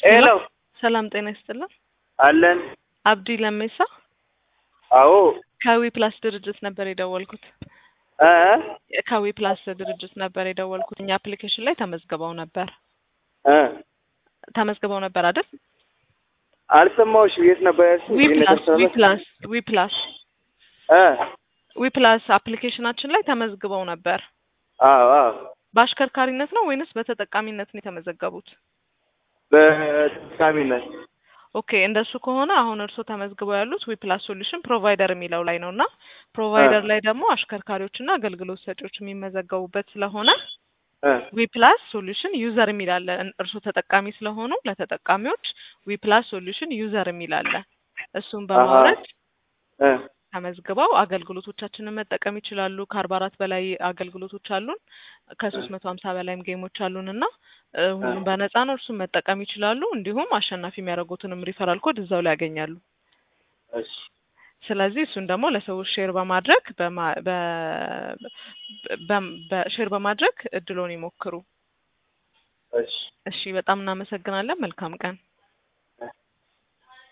ሄሎ ሰላም ጤና ይስጥልን። አለን። አብዲ ለሜሳ አዎ ከዊ ፕላስ ድርጅት ነበር የደወልኩት። እ ከዊ ፕላስ ድርጅት ነበር የደወልኩት። እኛ አፕሊኬሽን ላይ ተመዝግበው ነበር እ ተመዝግበው ነበር አይደል? አልሰማሁሽም። የት ነበር ያልሽኝ? ዊ የት ፕላስ ነበር ዊ ያልሽኝ? ፕላስ ዊ ፕላስ እ ዊ ፕላስ አፕሊኬሽናችን ላይ ተመዝግበው ነበር። አዎ አዎ በአሽከርካሪነት ነው ወይንስ በተጠቃሚነት ነው የተመዘገቡት? በተጠቃሚነት ኦኬ እንደሱ ከሆነ አሁን እርስዎ ተመዝግበው ያሉት ዊ ፕላስ ሶሉሽን ፕሮቫይደር የሚለው ላይ ነው እና ፕሮቫይደር ላይ ደግሞ አሽከርካሪዎችና አገልግሎት ሰጪዎች የሚመዘገቡበት ስለሆነ እ ዊ ፕላስ ሶሉሽን ዩዘር የሚል አለ። እርስዎ ተጠቃሚ ስለሆኑ ለተጠቃሚዎች ዊ ፕላስ ሶሉሽን ዩዘር የሚል አለ። እሱን በማውረድ እ ተመዝግበው አገልግሎቶቻችንን መጠቀም ይችላሉ። ከአርባ አራት በላይ አገልግሎቶች አሉን። ከሶስት መቶ ሀምሳ በላይም ጌሞች አሉን እና እ ሁሉም በነፃ ነው። እርሱን መጠቀም ይችላሉ። እንዲሁም አሸናፊ የሚያደርጉትንም ሪፈራል ኮድ እዛው ላይ ያገኛሉ። እሺ ስለዚህ እሱን ደግሞ ለሰዎች ሼር በማድረግ በማ- በ- በ- በሼር በማድረግ እድሎን ይሞክሩ። እሺ እሺ፣ በጣም እናመሰግናለን። መልካም ቀን።